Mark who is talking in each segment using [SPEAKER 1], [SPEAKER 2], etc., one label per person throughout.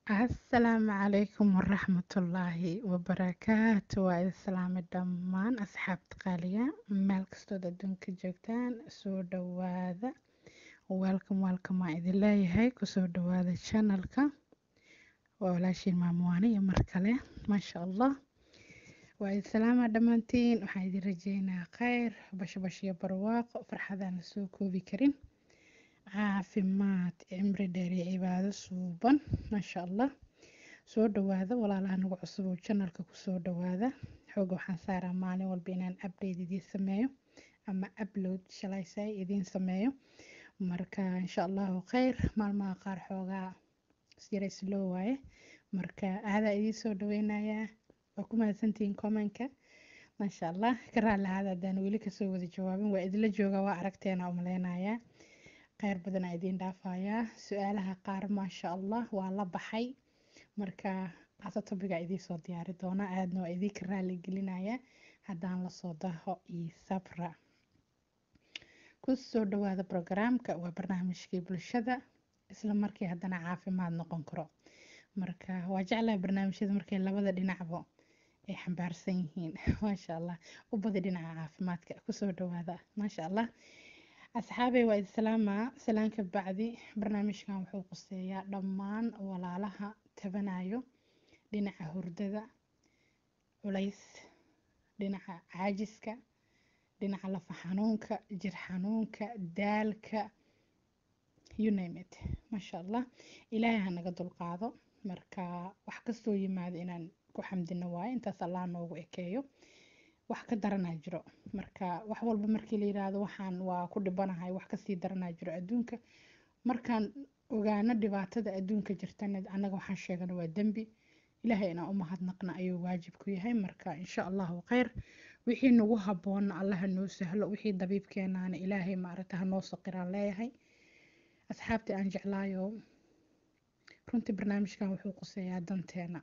[SPEAKER 1] asalaamu calaykum waraxmatullaahi wabarakaatu waa idin salaamay dhammaan asxaabta qaaliga meel kastood adduunka joogtaan soo dhawaada welcome welcome waan idin leeyahay kusoo dhawaada channelka waa walaashiin maamuwaane iyo mar kale maasha allah waa idin salaamaa dhammaantiin waxaan idin rajeynaa kheyr bashbash iyo barwaaqo farxadaan la soo koobi karin caafimaad cimri dheer iyo cibaado suuban maasha allah soo dhawaada walaalaha nagu cusub oo janalka kusoo dhawaada xooga waxaan saaraa maalin walba inaan update idiin sameeyo ama upload shalaysay idiin sameeyo marka insha allahu kheyr maalmaha qaar xoogaa yara slow waaye marka aadaa idiin soo dhaweynayaa waa ku mahadsantihiin commenka maasha allah ka raali ahaada haddaan weli kasoo wada jawaabin waa idinla jooga waa aragteena umaleynayaa kheyr badanaa idiin dhaafayaa su-aalaha qaar maasha allah waa la baxay marka asa tobiga idiinsoo diyaari doona aadna waa idinka raali gelinaya haddaan lasoo daho iyo sabra kusoo dhawaada brogaraamka waa barnaamijkii bulshada isla markii haddana caafimaad noqon karo marka waa jeclaha barnaamijyada markay labada dhinacba ay xambaarsan yihiin maasha allah u badi dhinaca caafimaadka kusoo dhawaada maasha allah asxaabey waa idi salaamaa salaanka bacdi barnaamijkan wuxuu quseeyaa dhammaan walaalaha tabanayo dhinaca hurdada culays dhinaca caajiska dhinaca lafa xanuunka jir xanuunka daalka you name it maasha allah ilaahay ha naga dulqaado marka wax kastoo yimaado inaan ku xamdino waayo intaas allah noogu ekeeyo wax ka daranaa jiro marka wax walba markii la yiraahdo waxaan waa ku dhibanahay wax kasii daranaa jiro adduunka markaan ogaano dhibaatada adduunka jirtana annaga waxaan sheegana waa dembi ilaahay inaan u mahadnaqna ayuu waajib ku yahay marka insha allahu kheyr wixii nagu haboonna allaha noo sahlo wixii dabiibkeenaana ilaahay maaragta hanoo saqiraan leeyahay asxaabtii aan jeclaayo runtii barnaamijkan wuxuu quseeyaa danteena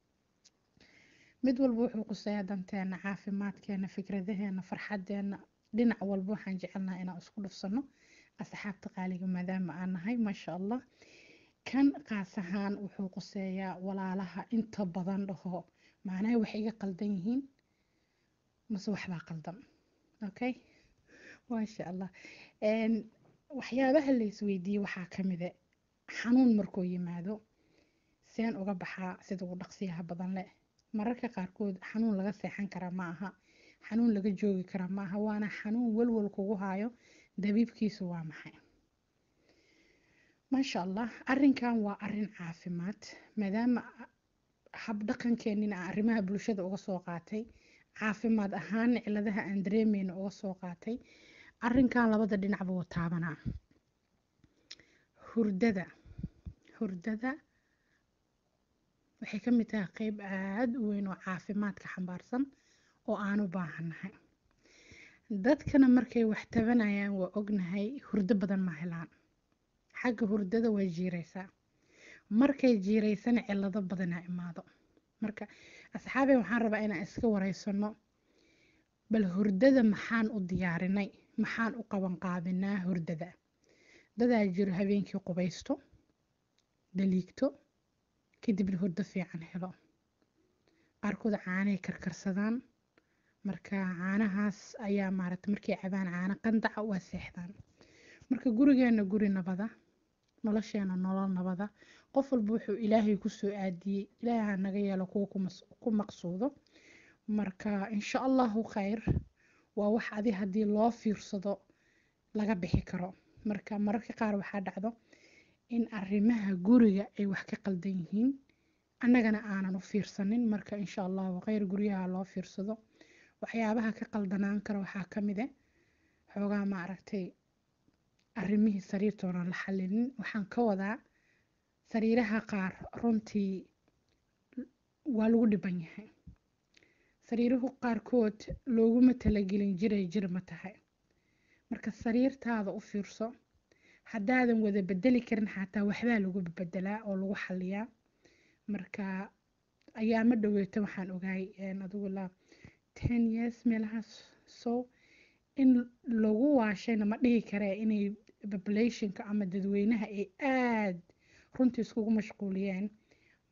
[SPEAKER 1] mid walba wuxuu quseeyaa danteena caafimaadkeena fikradaheena farxadeena dhinac walba waxaan jecelnaha inaan isku dhufsano asxaabta qaaliga maadaama aan nahay maasha allah kan qaas ahaan wuxuu quseeyaa walaalaha inta badan dhaho macnaha waxay iga qaldan yihiin mase waxbaa qaldan okay maasha allah waxyaabaha la isweydiiyey waxaa kamida xanuun markuu yimaado seen uga baxaa sida ugu dhaqsiyaha badan leh mararka qaarkood xanuun laga seexan karaa ma aha xanuun laga joogi karaa ma aha waana xanuun walwal kugu hayo dabiibkiisu waa maxay maasha allah arinkan waa arin caafimaad maadaama habdhaqankeenina aan arrimaha bulshada uga soo qaatay caafimaad ahaana ciladaha aan dareemeyna uga soo qaatay arinkan labada dhinacba waa taabanaa hurdada hurdada waxay ka mid tahay qeyb aada u weyn oo caafimaadka xambaarsan oo aan u baahannahay dadkana markay wax tabanayaan waa ognahay hurdo badan ma helaan xagga hurdada way jiireysaa markay jiireysana cilado badanaa imaado marka asxaabey waxaan rabaa inaan iska wareysano bal hurdada maxaan u diyaarinay maxaan u qaban qaabinaa hurdada dadaa jiro habeenkii qubaysto daliigto kadibna hurdo fiican helo qaarkood caanay karkarsadaan marka caanahaas ayaa maaragta markay cabaan caano qandaca waa seexdaan marka gurigeena guri nabada nolosheena nolol nabada qof walba wuxuu ilaahay kusoo aadiyey ilaaha naga yeelo kuwa ku maqsuudo marka insha allahu kheyr waa wax adi haddii loo fiirsado laga bixi karo marka mararka qaar waxaa dhacdo in arrimaha guriga ay wax ka qaldan yihiin annagana aanan u fiirsanin marka insha allahu kheyr guryaha loo fiirsado waxyaabaha ka qaldanaan kara waxaa ka mid a xoogaa maaragtay arrimihii sariirtoonan la xalinin waxaan ka wadaa sariiraha qaar runtii waa lagu dhiban yahay sariiruhu qaarkood looguma talagelin jiray jir ma tahay marka sariirtaada u fiirso haddaadan wada bedeli karin xataa waxbaa lagu bedelaa oo lagu xaliyaa marka ayaama dhaweeta waxaan ogaay adigu la ten years meelahaas so in lagu waashayna ma dhihi karee inay populationka ama dadweynaha ay aada runtii iskugu mashquuliyeen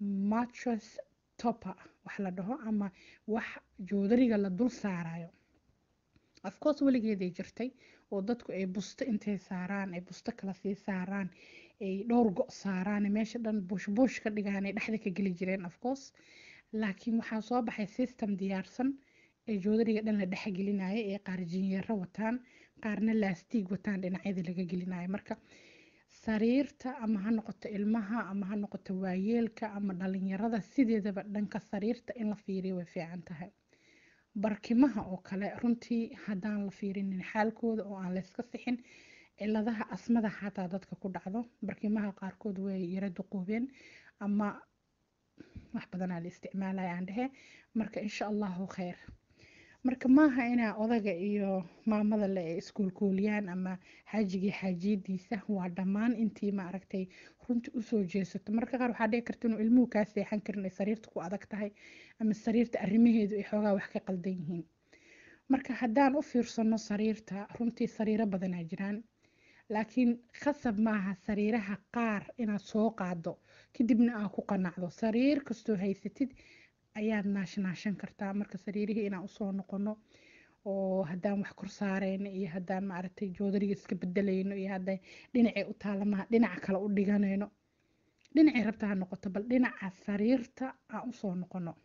[SPEAKER 1] mattress topper wax la dhaho ama wax joodariga la dul saarayo of course weligeeday jirtay oo dadku ay busto intay saaraan ay busto kala sii saaraan ay dhowr go' saaraan meesha dhan buush buush ka dhigaan ay dhexda ka geli jireen of course laakiin waxaa soo baxay system diyaarsan ee joodariga dhan la dhex gelinaya ee qaar jinyaro wataan qaarna laastiig wataan dhinacyada laga gelinayo marka sariirta ama ha noqoto ilmaha ama ha noqoto waayeelka ama dhalinyarada sideedaba dhanka sariirta in la fiiriyo way fiican tahay barkimaha oo kale runtii haddaan la fiirinin xaalkooda oo aan layska sixin ciladaha asmada xataa dadka ku dhacdo barkimaha qaarkood way yara duquubeen ama wax badanaa la isticmaalaya aan dhehe marka insha allahu kheyr marka maaha inaa odaga iyo maamada le ay iskuulkuuliyaan ama xaajigii xaajiyadiisa waa dhammaan intii maaragtay runtii usoo jeesato marka qaar waxaa dhici karta inuu ilmuhu kaa seexan karin ay sariirta ku adag tahay ama sariirta arrimaheedu ay xoogaa wax ka qaldan yihiin marka haddaan u fiirsano sariirta runtii sariiro badanaa jiraan laakiin khasab maaha sariiraha qaar inaad soo qaado kadibna aad ku qanacdo sariir kastoo haysatid ayaad naashnaashan kartaa marka sariirihii inaan usoo noqono oo haddaan wax kor saareyno iyo haddaan maaragtay joodariga iska bedelayno iyo hadday dhinacay u taalamaha dhinaca kale u dhiganayno dhinacay rabta ha noqoto bal dhinaca sariirta aan usoo noqono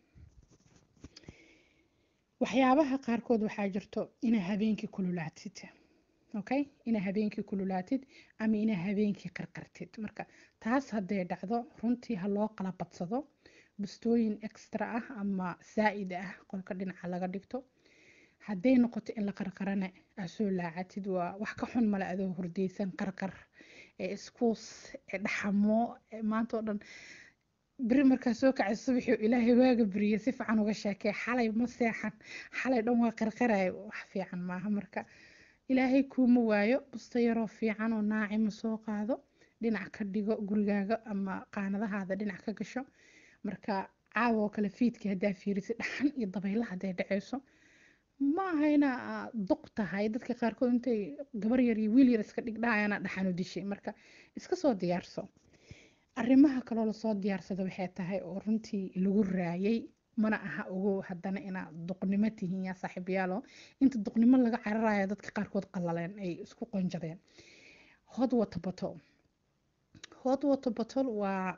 [SPEAKER 1] waxyaabaha qaarkood waxaa jirto inaa habeenkii kululaatid okay inaa habeenkii kululaatid ama inaa habeenkii qarqartid marka taas hadday dhacdo runtii ha loo qala badsado bustooyin extra ah ama saa-id ah qolka dhinaca laga dhigto hadday noqoto in la qarqarana aa soo laacatid waa wax ka xun male adoo hurdeysan qarqar ee iskuus ee dhaxamo maanta oo dhan beri markaa soo kacay subaxii ilaahay waaga beriye si fiican uga sheekee xalay ma seexan xalay dhan waa qarqaraya wax fiican maaha marka ilaahay kuuma waayo busta yaroo fiican oo naacima soo qaado dhinac ka dhigo gurigaaga ama qaanadahaada dhinac ka gasho marka caawa oo kale fiidkii haddaa fiirisid dhaxan iyo dabayla hadday dhaceyso ma aha inaa duq tahay dadka qaarkood intay gabar yar iyo wiil yar iska dhigdhaayana dhaxanu dishay marka iska soo diyaarso arrimaha kaloo lasoo diyaarsado waxay tahay oo runtii lagu raayay mana aha ogow haddana inaad duqnimo tihiin yaa saaxiibayaalo inta duqnimo laga cararayo dadka qaarkood qalaleen ay isku qonjadeen hot water bottle hot water bottle waa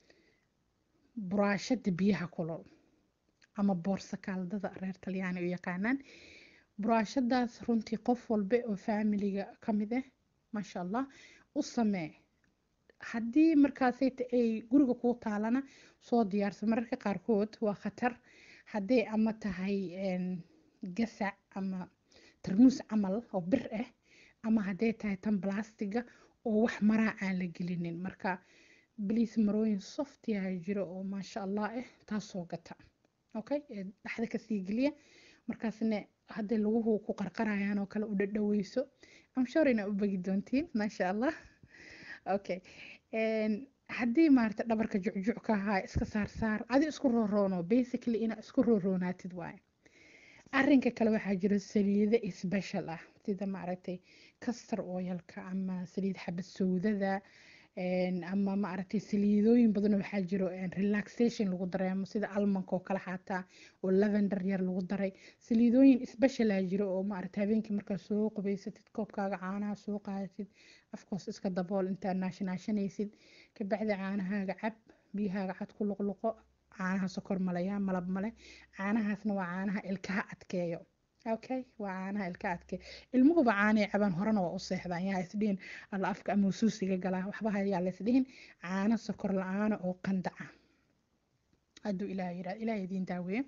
[SPEAKER 1] buraashada biyaha kulol ama boorsa kaaldada reer talyaani u yaqaanaan buraashadaas runtii qof walba oo faamiliga ka mid ah maasha allah u samee haddii markaasayta ay guriga kuu taalana soo diyaarsa mararka qaarkood waa khatar hadday ama tahay gasac ama tarmuus camal oo bir ah ama hadday tahay tan blastiga oo wax maraa aan la gelinin marka bliis marooyin softiyaa jiro oo maasha allah ah taasoo gata okay dhexda kasii geliya markaasna hadday laguhu ku qarqarayaan oo kale u dhadhaweyso amshor inaa u begi doontiin maasha allah okay haddii maarata dhabarka jucjuc ka ahaa iska saarsaar adi isku rooroono basically inaa isku rooroonaatid waaye arinka kale waxaa jiro saliido special ah sida maaragtay kastar oyalka ama saliid xabad sowdada ama maaragtay saliidooyin badan waxaa jiro relaxation lagu dareemo sida almanka oo kale xaataa oo lavender yar lagu daray saliidooyin speciala jiro oo maaragtay habeenkii markaa soo qubaysatid koobkaaga caanaha soo qaadatid afkoos iska dabool intaa naashanaashanaysid kabacdi caanahaaga cab biyahaaga cad ku luqluqo caanaha sokor malaya malab male caanahaasna waa caanaha ilkaha adkeeyo okay waa caanaha ilka adkeeyo ilmuhuba caanay cabaan horena waa u seexdaan yaa isdhihin alla afka ama usuusiga galaa waxba hayaa laysdhihin caano sokor la-aana oo qandaca hadduu ilaah yirahdo ilaah idiin daaweeye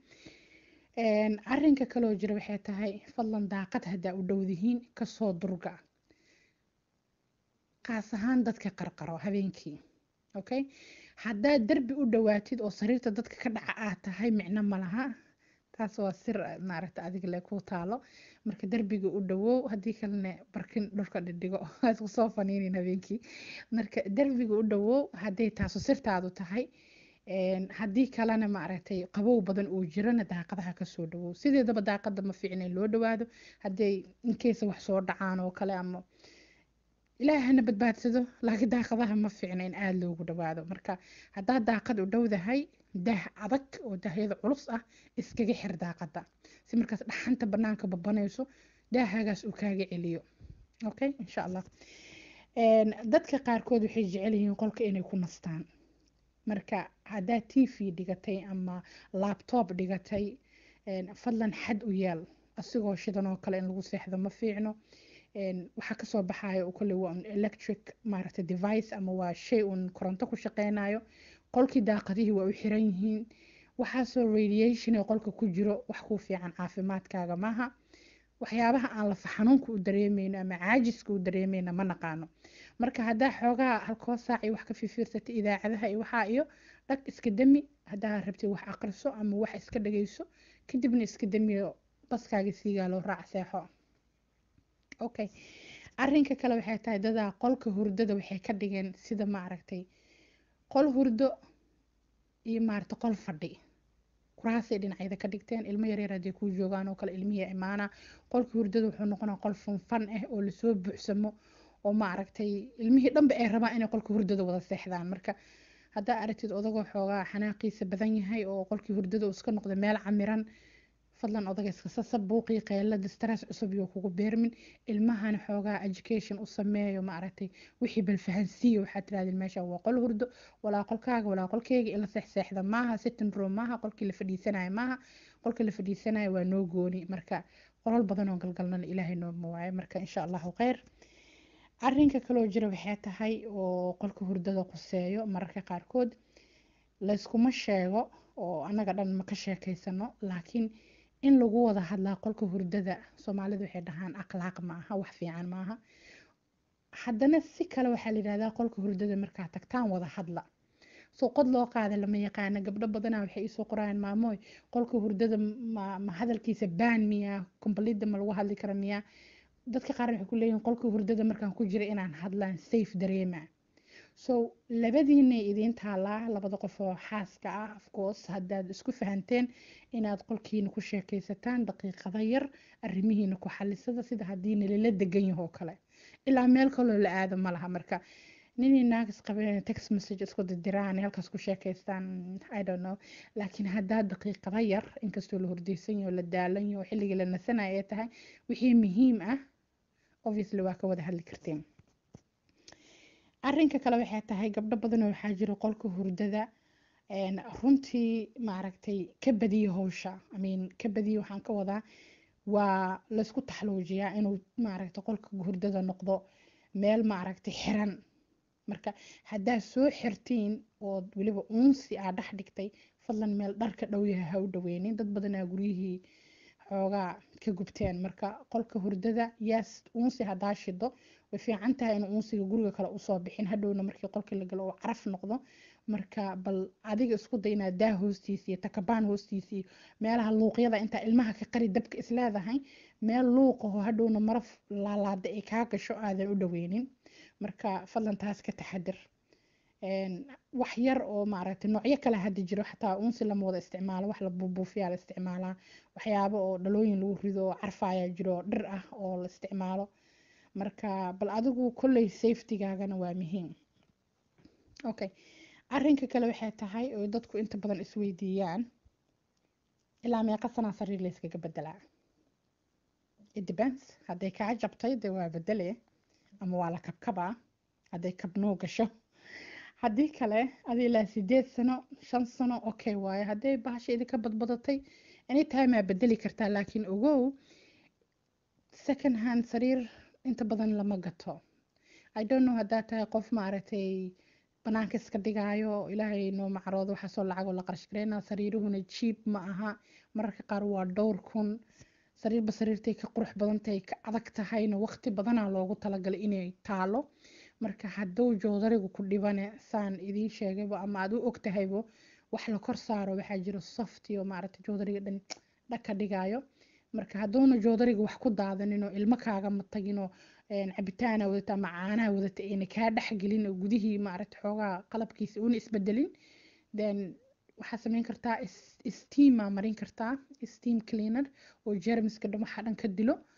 [SPEAKER 1] arinka kaloo jira waxay tahay fadlan daaqad haddaa u dhowdihiin kasoo durga qaas ahaan dadka qarqaro habeenkii okay haddaad derbi u dhawaatid oo sariirta dadka ka dhaca aad tahay micno malaha taas waa sir maaragta adiga le ku taalo marka derbiga u dhawow haddii kalena barkin dhulka dhidhigo isku soo faniinin habeenkii marka derbiga u dhawow hadday taasu sirtaadu tahay haddii kalena maaragtay qabow badan uu jirana daaqadaha kasoo dhawow sideedaba daaqada ma fiicna in loo dhawaado hadday inkeysa wax soo dhacaan oo kale ama ilaahay hana badbaadsado laakiin daaqadaha ma fiicna in aada loogu dhawaado marka haddaad daaqad u dhowdahay daah adag oo daahyada culus ah iskaga xir daaqada si markaas dhaxanta banaanka babanayso daahagaas uu kaaga celiyo okay insha allah dadka qaarkood waxay jecel yihiin qolka inay ku nastaan marka haddaad t v dhigatay ama labtob dhigatay fadlan xad u yeel asigoo shidan oo kale in lagu seexdo ma fiicno waxaa kasoo baxayo oo kale waa un electric maaragtay device ama waa shay uun koronto ku shaqeynayo qolkii daaqadihii waa u xiran yihiin waxaasoo radiation ee qolka ku jiro wax kuu fiican caafimaadkaaga maaha waxyaabaha aan lafa xanuunka u dareemeyno ama caajiska u dareemeyna ma naqaano marka haddaa xoogaa halkoo saac iyo wax ka fifiirsatay idaacadaha iyo waxaa iyo dhag iska dami haddaa rabtid wax aqriso ama wax iska dhageyso kadibna iska damiyo baskaaga siigaa loo raac seexo okay arinka kale waxay tahay dadaa qolka hurdada waxay ka dhigeen sida maaragtay qol hurdo iyo maaragtay qol fadhi kuraasay dhinacyada ka dhigteen ilmo yaryar haddii kuu joogaan oo kale ilmihi imaana qolka hurdada wuxuu noqonaa qol funfan ah oo lasoo buuxsamo oo maaragtay ilmihii dhanba ay rabaan inay qolka hurdada wada seexdaan marka haddaa aragtid odagoo xoogaa xanaaqiisa badan yahay oo qolkii hurdada uu iska noqda meel camiran fadlan odaga iska sasa buuqii qeylada stress cusub iyo kugu beermin ilmahana xoogaa education u sameeyo maaragtay wixii balfahansiiya waxaad tirahdeen meesha waa qol hurdo walaa qolkaaga walaa qolkeyga ila seexseexda maaha sitting room maaha qolkii la fadhiisanayo maaha qolkii la fadhiisanayo waa noo gooni marka qolal badan oo galgalnana ilaahay nooma waayo marka insha allahu kheyr arinka kaloo jira waxay tahay oo qolka hurdada quseeyo mararka qaarkood layskuma sheego oo annaga dhan ma ka sheekeysano laakiin in lagu wada hadlaa qolka hurdada soomaalidu waxay dhahaan akhlaaq ma aha wax fiican maaha haddana si kale waxaa la yidhahdaa qolka hurdada markaa tagtaan wada hadla soo qod loo qaada lama yaqaana gabdho badanaa waxay isoo qorayaan maamooy qolka hurdada ma, ma hadalkiisa baan miyaa kombalida ma lagu hadli kara miyaa dadka qaar waxay ku leeyihin qolka hurdada markaan ku jira inaan hadlaan safe dareema so labadiinay idiin taalaa labada qof oo xaaska ah afcourse haddaad isku fahanteen inaad qolkiina ku sheekaysataan daqiiqada yar arrimihiina ku xalisada sida haddii nalala degan yaho kale ilaa meel kaloo la aado ma laha marka ninii naagis qabeen text message isku dirdiraan halkaas ku sheekaystaan i don't know laakiin haddaa daqiiqada yar inkastoo la hordeysan yaho la daalan yaho xilligii la nasanayo ay tahay wixii muhiim ah obviously waa ka wada hadli karteen arinka kale waxay tahay gabdho badanoo waxaa jira qolka hurdada runtii maaragtay ka badiya howsha imean ka badiya waxaan ka wadaa waa laysku taxluujiyaa inuu maaragtay qolka hurdada noqdo meel maaragtay xiran marka haddaa soo xirtiin ood weliba uunsi aa dhex dhigtay fadlan meel dharka dhowyaha ha u dhaweynin dad badanaa guryihii xoogaa ka gubteen marka qolka hurdada yaas uunsi haddaa shido way fiican tahay in uunsiga guriga kale usoo bixin hadhowna markii qolkii la galo uu caraf noqdo marka bal adiga isku day inaad daa hoostiisa iyo takabaan hoostiisa iyo meelaha luuqyada intaa ilmaha ka qari dabka isleedahay meel luuqaho hadhowna maraf laalaada ay kaa gasho aadan u dhaweynin marka fadlan taas ka taxadir wax yar oo maaragtay noocyo kale hadda jiro xataa uunsi lama wada isticmaalo wax la buubuufiyaa la isticmaalaa waxyaabo oo dhalooyin lagu rido oo carfaaya jiro oo dhir ah oo la isticmaalo marka bal adigu kolley safetygaagana waa muhiim okay arinka kale waxay tahay oo dadku inta badan isweydiiyaan ilaa meeqa sanaa sariir layskaga bedelaa it depends hadday kaa jabtay dee waa bedele ama waa la kabkabaa hadday kabnoo gasho haddii kale adi ilaa sideed sano shan sano okay waaye hadday bahasha idinka badbadatay anytime aa bedeli kartaa laakiin ogow second hand sariir inta badan lama gato i don't know haddaa tahay qof maaragtay banaanka iska dhigaayo ilaahay noo macroodo waxaasoo lacagoo la qarash gareynaa sariiruhuna jiib ma aha mararka qaar waa dhowr kun sariirba sariirtay ka qurux badantahay ka adag tahayna waqti badanaa loogu talagalay inay taalo marka hadduu joodarigu ku dhibane saan idiin sheegaybo ama aad u ogtahaybo wax la kor saaro waxaa jiro soft iyo maaragtay joodariga dhan dhaka dhigaayo marka hadduuna joodariga wax ku daadaninoo ilmo kaaga mataginoo cabitaana wadata ama caanaha wadata ayna kaa dhexgelin oo gudihii maaragta xoogaa qalabkiisa una isbedelin then waxaa sameyn kartaa steama marin kartaa steam cleaner oo jermiska dhan waxaa dhan ka dilo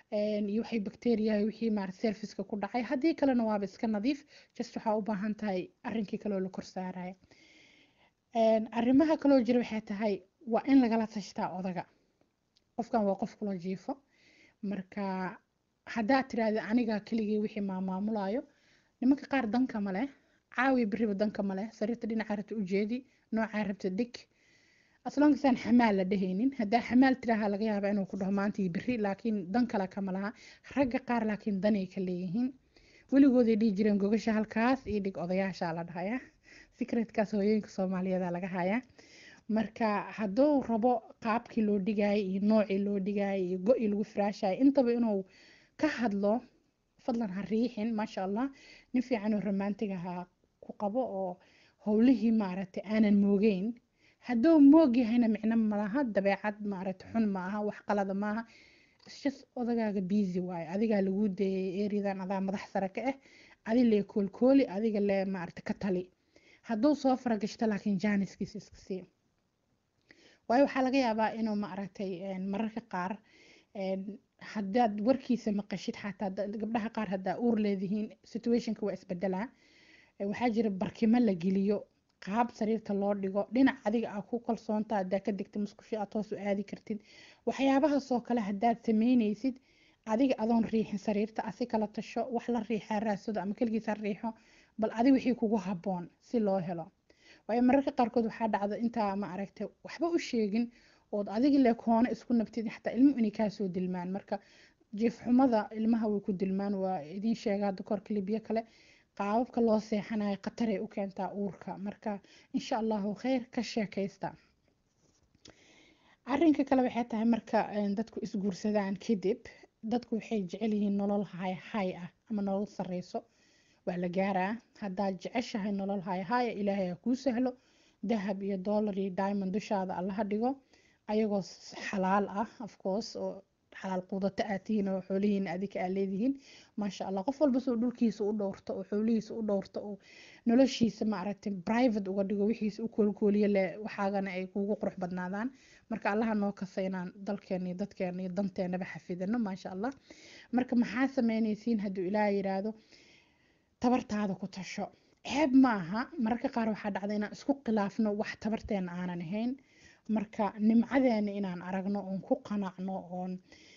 [SPEAKER 1] iyo waxay bacteria wixii maarata serviceka ku dhacay haddii kalena waaba iska nadiif just waxaa u baahan tahay arrinkii kaloo la kor saaraya arrimaha kaloo jira waxay tahay waa in lagala tashtaa odaga qofkan waa qof kula jiifo marka haddaad tiraahda aniga keligii wixii maamaamulayo nimanka qaar danka ma leh caawi beriba danka ma leh sariirta dhinaca rabta ujeedi noocaa rabta dhig aslongasaan xamaal la dhehaynin haddaa xamaal tiraaha laga yaaba inuu ku dhaho maanta iyo beri laakiin dan kale kama laha ragga qaar laakiin danay ka leeyihiin weligooday dhihi jireen gogasha halkaas iyo dhig odayaashaa la dhahaya secretkaas hooyooyinka soomaaliyeeda laga hayaa marka hadduu rabo qaabkii loo dhigaayo iyo noocii loo dhigaayo iyo go-ii lagu firaashayo intaba inuu ka hadlo fadlan ha riixin maasha allah nin fiican oo romantig ahaa ku qabo oo howlihii maaragtay aanan moogeyn hadduu moog yahayna micno malaha dabeecad maaragtay xun ma aha wax qalada maaha just odagaaga busy waayo adigaa lagu dayay eriyadan adaa madax sare ka ah adi lee koolkooli adiga lee maaragtay ka tali hadduu soo faragashto laakiin jaaniskiisa iska sii waayo waxaa laga yaabaa inuu maaragtay mararka qaar haddaad warkiisa maqashid xataa gabdhaha qaar haddaa uur leedihiin situationka waa isbedelaa waxaa jira barkimo la geliyo qaab sariirta loo dhigo dhinac adiga aa ku kalsoonta haddaa ka degta musqusho aad hoos u aadi kartid waxyaabahaasoo kale haddaad sameynaysid adiga adoon riixin sariirta asi kala tasho wax la riixaa raasado ama keligiis ha riixo bal adi wixii kugu habboon si loo helo waayo mararka qaarkood waxaa dhacda intaa ma aragtay waxba u sheegin ood adigi le koona isku nabtid xataa ilmu inay kaasoo dilmaan marka jiifxumada ilmaha way ku dilmaan waa idiin sheegaa dokor kilibyo kale qaababka loo seexanayo khataray u keentaa uurka marka insha allahu kheyr ka sheekaysta arinka kale waxay tahay marka dadku isguursadaan kadib dadku waxay jecel yihiin nolol hay hay ah ama nolol sareyso waa la gaaraa haddaad jeceshahay nolol hay haya ilaahay ha kuu sahlo dahab iyo dollar iyo diamond dushaada allaha dhigo ayagoo xalaal ah afcourse oo xalaal quudato aad tihiin oo xoolihiina adika aad leedihiin maasha allah qof walba soo dhulkiisa u dhowrto oo xoolihiisa u dhowrto oo noloshiisa maaragtay private uga dhigo wixiisa u koolkooliyo leh waxaagana ay kuugu qurux badnaadaan marka allaha noo kasa inaan dalkeena iyo dadkeena iyo danteenaba xafidano maasha allah marka maxaa sameynaysiin hadduu ilaah yiraahdo tabartaada ku tasho ceeb ma aha mararka qaar waxaa dhacda inaan isku khilaafno wax tabarteena aanan ahayn marka nimcadeena inaan aragno oon ku qanacno oon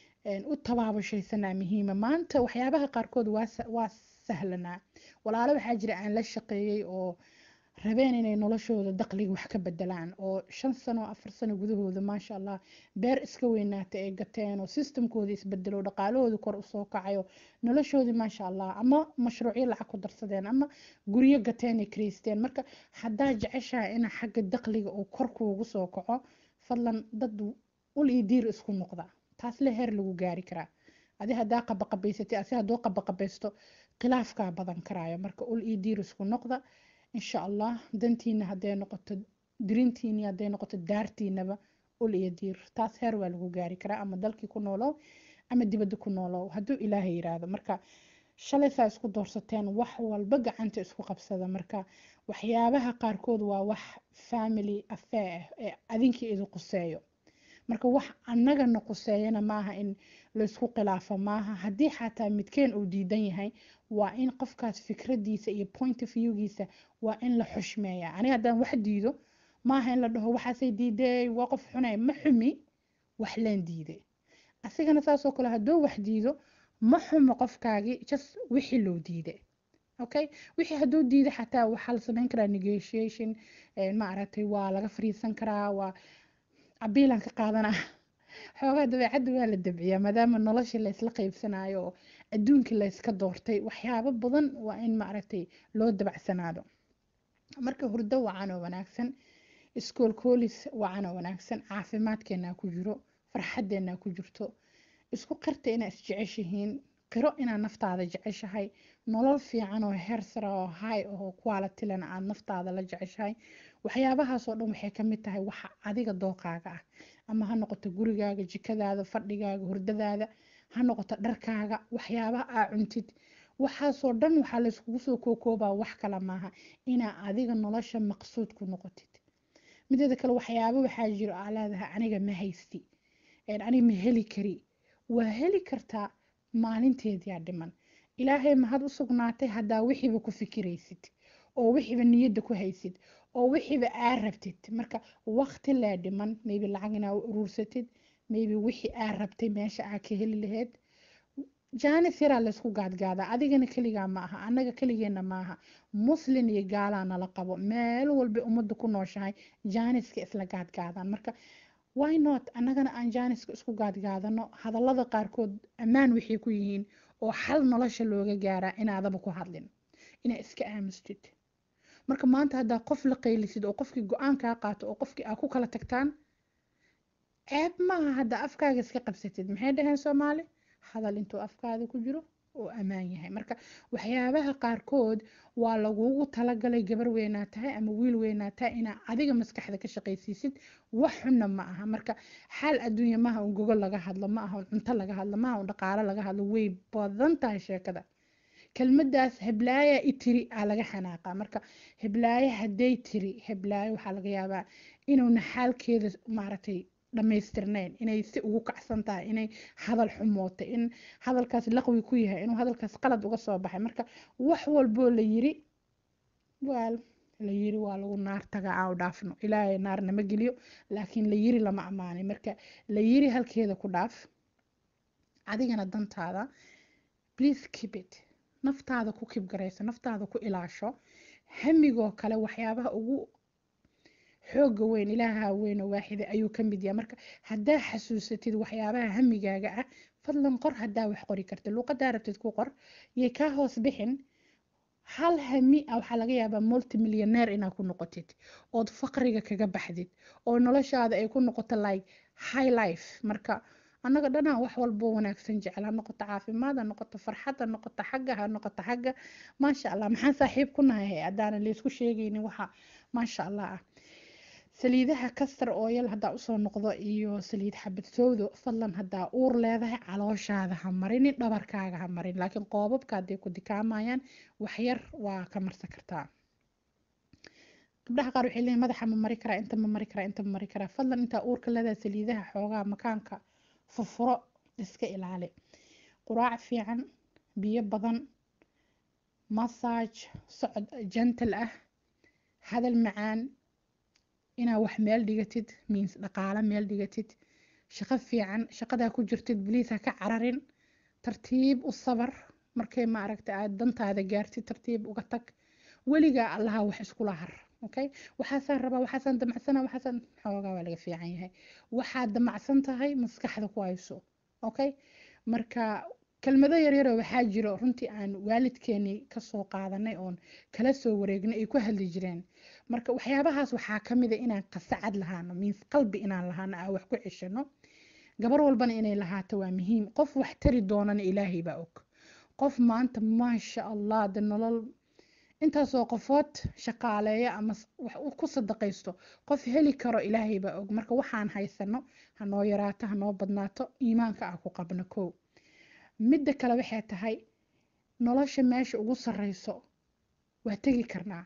[SPEAKER 1] u tabaabashaysanaa muhiima maanta waxyaabaha qaarkood waa sahlanaa walaalo waxaa jira aan la shaqeeyey oo rabeen inay noloshooda daqliga wax ka bedelaan oo shan sano afar sano gudahooda maasha allah beer iska weynaata ay gateen oo systemkooda isbedelo dhaqaalahooda kor usoo kacayo noloshoodii maasha allah ama mashruucyo lacag ku darsadeen ama guryo gateen ay karaysteen marka haddaa jeceshaha ina xagga daqliga uu kor kuugu soo kaco fadlan dad ul iyo diir isku noqda taas le heer lagu gaari karaa adi haddaa qabaqabaysatay asi hadduu qabaqabaysto khilaafkaa badan karaayo marka ul iyo diir isku noqda insha allah dantiina hadday noqoto dirintiini hadday noqoto daartiinaba ul iyo diir taas heer waa lagu gaari karaa ama dalkii ku noolow ama dibadda ku noolow hadduu ilaahay yiraahdo marka shalay saa isku doorsateen wax walba gacanta isku qabsada marka waxyaabaha qaarkood waa wax family affair ah ee adinkii idin quseeyo marka wax annagana quseeyana maaha in laysku khilaafo maaha haddii xataa midkeen uu diidan yahay waa in qofkaas fikradiisa iyo point of viewgiisa waa in la xushmeeya aniga haddaan wax diido maaha in la dhaho waxaasay diiday waa qof xunay ma xumi wax leen diiday asigana saasoo kale hadduu wax diido ma xumo qofkaagii just wixii loo diiday okay wixii hadduu diiday xataa waxaa la sameyn karaa negotiation ma aragtay waa laga fariisan karaa waa cabiilan ka qaadanaa xoogaa dabeecadda waa la dabciyaa maadaama nolosha laysla qeybsanayo oo adduunkii layska doortay waxyaabo badan waa in maaragtay loo dabacsanaado marka hurdo wacan oo wanaagsan iskool koolis wacan oo wanaagsan caafimaadkeenaa ku jiro farxaddeenaa ku jirto isku qirta inaa isjeceshihiin qiro inaad naftaada jeceshahay nolol fiican oo heer sara oo hay oo qualitylan aad naftaada la jeceshahay waxyaabahaasoo dhan waxay ka mid tahay waxa adiga dooqaaga ah ama ha noqoto gurigaaga jikadaada fadhigaaga hurdadaada ha noqoto dharkaaga waxyaabaha aa cuntid waxaasoo dhan waxaa layskugu soo kookoobaa wax kale maaha inaa adiga nolosha maqsuud ku noqotid mideeda kale waxyaaba waxaa jiro aa leedahay aniga ma haysti aniga ma heli kari waa heli kartaa maalinteediyaa dhiman ilaahay mahad u sugnaatay haddaa wixiiba ku fikiraysid oo wixiiba niyadda ku haysid oo wixiiba aa rabtid marka waqti lee dhiman maybe lacag inaa u uruursatid maybe wixii aa rabtay meesha aa ka heli lahayd jaanis yaraa laysku gaadgaadaa adigana keligaa ma aha annaga keligeenna maaha muslin iyo gaalaa nala qabo meel walba ummadda ku nooshahay jaaniska isla gaadgaadaan marka why not annagana aan jaaniska isku gaadgaadano hadallada qaarkood ammaan waxay ku yihiin oo xal nolosha looga gaaraa inaadaba ku hadlin inaa iska aamustid marka maanta haddaa qof la qaylisid oo qofkii go-aan kaa qaato oo qofkii aa ku kala tagtaan ceeb maaha haddaa afkaaga iska qabsatid maxay dhaheen soomaali hadal intuu afkaada ku jiro oo ammaan yahay marka waxyaabaha qaarkood waa lagugu talagalay gabar weynaa tahay ama wiil weynaa tahay inaa adiga maskaxda ka shaqaysiisid wax xunna ma aha marka xaal adduunya maaha un gogol laga hadlo ma aha un cunto laga hadlo maaha un dhaqaalo laga hadlo way badan tahay sheekada kelmadaas heblaaya i tiri aa laga xanaaqaa marka heblaaye hadday tiri heblaayo waxaa laga yaabaa inuuna xaalkeeda maaragtay dhammaystirnayn inay si ugu kacsan tahay inay hadal xumootay in hadalkaas laqwi ku yahay inuu hadalkaas qalad uga soo baxay marka wax walboo la yiri waal la yiri waa lagu naar taga aa u dhaafno ilaahay naar nama geliyo laakiin la yiri lama ammaanay marka la yiri halkeeda ku dhaaf adigana dantaada please keep it naftaada ku kibgarayso naftaada ku ilaasho hamigoo kale waxyaabaha ugu xooga weyn ilaaha weyn oo waaxida ayuu ka mid yahay marka haddaa xasuusatid waxyaabaha hamigaaga ah fadlan qor haddaa wax qori kartid luuqadaa rabtid ku qor yay kaa hoos bixin hal hami ah waxaa laga yaabaa multimillionaire inaad ku noqotid ood faqriga kaga baxdid oo noloshaada ay ku noqoto like high life marka annaga dhanaa wax walbo wanaagsan jecel ha noqoto caafimaad ha noqoto farxad ha noqoto xagga ha noqoto xagga maasha allah maxaan saaxiib ku nahay haddaanan laysku sheegaynin waxa maasha allah ah saliidaha kastar ooyal haddaa usoo noqdo iyo saliid xabad sowdo fadlan haddaa uur leedahay calooshaada ha marinin dhabarkaaga ha marin laakiin qoobabka hadday ku dikaamayaan waxyar waa ka marsan kartaa gabdhaha qaar waxay leeyihin madaxa ma mari karaa inta ma mari karaa inta ma mari karaa fadlan intaa uurka leedahay saliidaha xoogaa makaanka furfuro iska ilaali quraac fiican biyo badan massage socod gentle ah hadal macaan inaa wax meel dhigatid means dhaqaalo meel dhigatid shaqo fiican shaqadaa ku jirtid bliis ha ka cararin tartiib u sabar markay ma aragta aad dantaada gaartid tartiib uga tag weligaa allaha wax iskula har okay waxaasaan rabaa waxaasaan damacsana waxaasaan xoogaa waa laga fiican yahay waxaad damacsan tahay maskaxda ku hayso okay marka kelmado yaryaroo waxaa jiro runtii aan waalidkeenii kasoo qaadanay oon kala soo wareegnay ay ku hadli jireen marka waxyaabahaas waxaa ka mid a inaan qasacad lahaano means qalbi inaan lahaano aa wax ku ceshano gabar walbana inay lahaato waa muhiim qof wax tari doonana ilaahay baa og qof maanta maasha allah de nolol intaasoo qofood shaqaaleeya ama wax ku sadaqaysto qof heli karo ilaahay baa og marka waxaan haysano hanoo yaraato hanoo badnaato iimaanka ah ku qabno kow midda kale waxay tahay nolosha meesha ugu sarreyso waa tegi karnaa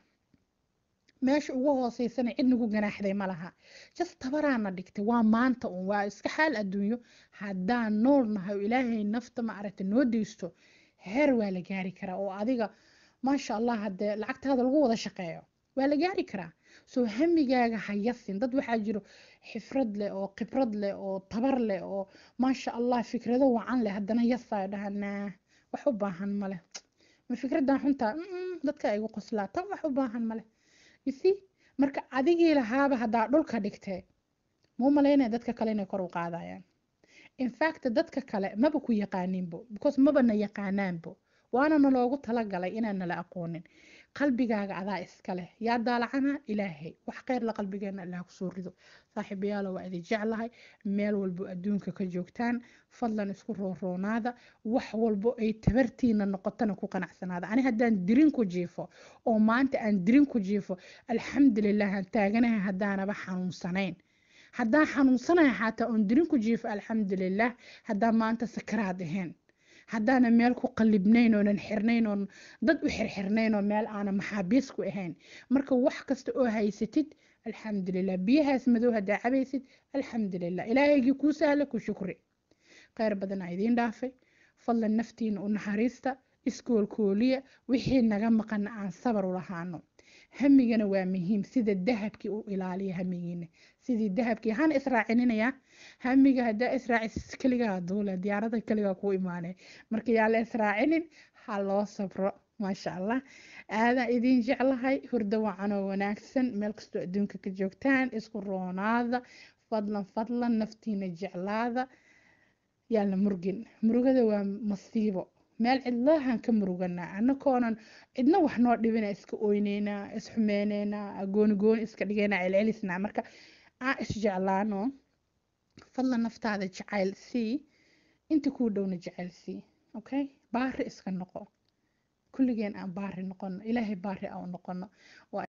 [SPEAKER 1] meesha ugu hooseysana cid nagu ganaaxday ma laha just tabaraana dhigtay waa maanta un waa iska xaal adduunyo haddaan nool nahay oo ilaahay nafta ma aragta noo deysto heer waa la gaari karaa oo adiga maasha allah haddee lacagtaada lagu wada shaqeeyo waa la gaari karaa soo hamigaaga ha yasin dad waxaa jiro xifrad leh oo khibrad leh oo tabar leh oo maasha allah fikrado wacan leh haddana yasayo dhahanaa wax u baahan male ma fikradan xuntaa dadka igu qoslaa tan wax u baahan male you see marka adigii lahaaba haddaa dhulka dhigtee muu malaynaya dadka kale inay kor u qaadayaan infact dadka kale maba ku yaqaaninbo because maba na yaqaanaanbo waana naloogu talagalay inaan nala aqoonin qalbigaaga adaa iska leh yaa daalacana ilaahay wax kheyr la qalbigeena allah kusoo rido saaxiibayaalo waa idin jeclahay meel walbo adduunka ka joogtaan fadlan isku rooroonaada wax walbo ay tabartiina noqotana ku qanacsanaada ani haddaan dirin ku jiifo oo maanta aan dirin ku jiifo alxamdulilah aan taaganahay haddaanaba xanuunsanayn haddaan xanuunsanahay xataa oon dirin ku jiifo alxamdulilah haddaan maanta sakaraad ahayn haddaana meel ku qalibnayn oonan xirnayn oon dad u xirxirnayn oo meel aanan maxaabiis ku ahayn marka wax kasta oo haysatid alxamdulilah biyahaas madow haddaa cabaysid alxamdulilah ilaahaygii kuu sahla ku shukri kheyr badan aa idiin dhaafay fadlan naftiina u naxariista iskoolkooliya wixii naga maqana aan sabar u lahaano hamigana waa muhiim sida dahabkii u ilaaliya hamigiina sidii dahabkii hana israacininayaa hamiga haddaa israacis keligaa duule diyaarada keligaa kuu imaanay marka yaa la israacinin ha loo sabro maasha allah aadaan idiin jeclahay hurdo wacanoo wanaagsan meel kastoo adduunka ka joogtaan isku roonaada fadlan fadlan naftiina jeclaada yaa la murgin murugada waa masiibo meel cidlahan ka muruganaa anakoonan cidna wax noo dhibina iska oyneynaa isxumeyneynaa gooni gooni iska dhigeynaa celcelisnaa marka aan isjeclaano fadlan naftaada jacayl sii inta kuu dhowna jacayl sii okay baari iska noqo kulligeen aan baari noqono ilaahay baari aan u noqono